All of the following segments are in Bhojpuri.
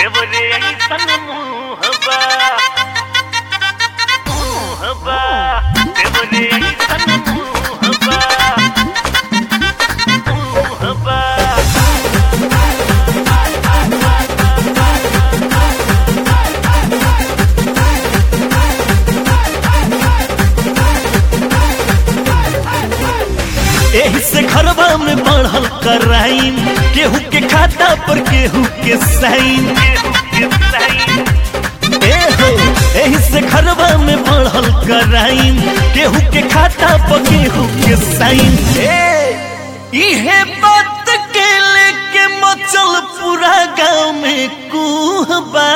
देवरे ऐसन मुहबा मुहबा देवरे ऐसन मुहबा मुहबा एही से घरवा में बढ़ल कराइन केहू के खाता पर केहू के साइन केहू के सही ए हो एही से घरवा में बढ़ल कराइन केहू के खाता पर केहू के साइन ए इहे बात के लेके मचल पूरा गांव में कुहबा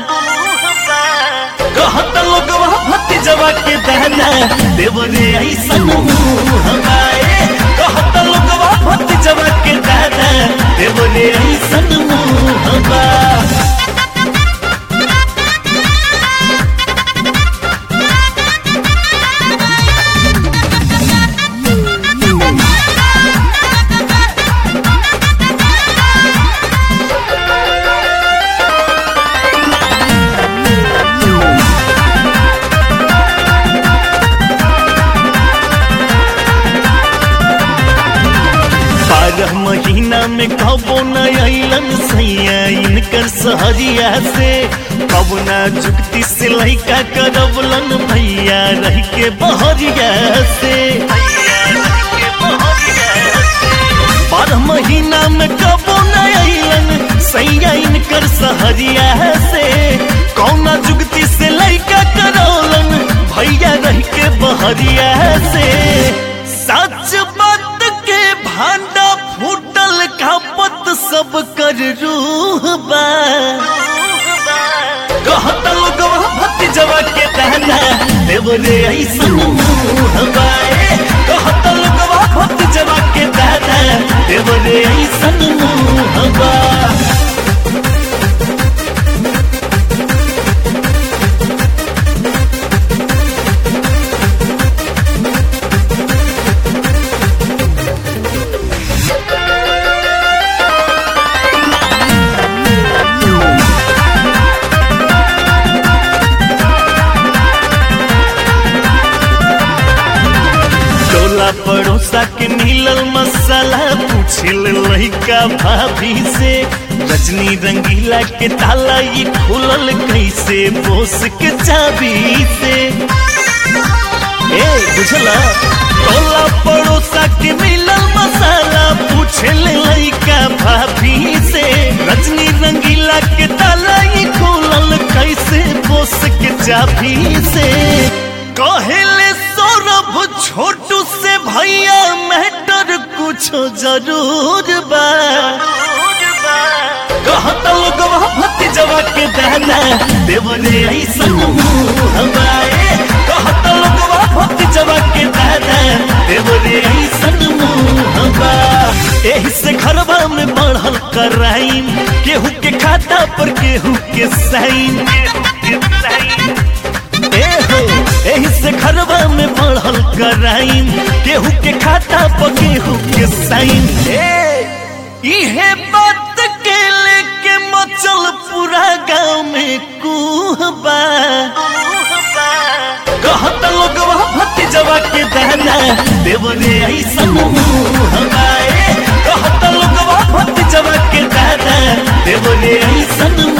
कहत लोगवा भतीजवा के दहना देवरे ऐसन मुहबा ए कहत लोगवा भतीजवा के दहना देवरे ऐसन मुहबा बारह महीना में कबो न अलन सैया इनकर सहरिया से कबो न जुगती से लैका करबलन भैया रह के बहरिया से बारह महीना में कबो न अलन सैया इनकर सहरिया से कौना जुगती से लैका करौलन भैया रह के बहरिया से सच बात के भांडा फूटल खापत सब कर रूह बा कहत लोगवा भतीजवा के दहना देवरे ऐसन मुँह बा ए, कहत लोगवा भतीजवा के दहना देवरे ऐसन मुँह बा टोला पड़ोसा के मिलल मसाला पूछिल लइका भाभी से रजनी रंगीला के ताला ये खुलल कैसे बोस के चाबी से ए बुझला टोला पड़ोसा के मिलल मसाला पूछिल लइका भाभी से रजनी रंगीला के ताला ये खुलल कैसे बोस के चाबी से कहले सौरभ छोटू से भैया मैटर कुछ जरूर बा कहत लोगवा भतीजवा के दहना देवरे ऐसन मुहबा ए कहत लोगवा भतीजवा के दहना देवरे ऐसन मुहबा एही से घरवा में बढ़ल कराइन केहू के खाता पर केहू के साइन केहू के सही ए हो एही से घरवा में बढ़ल कराइन केहू के खाता पर केहू के साइन ए इहे बात के लेके मचल पूरा गांव में कुहबा कहत लोगवा भतीजवा के दहना देवरे ऐसन मुहबा ए कहत लोगवा भतीजवा के दहना देवरे ऐसन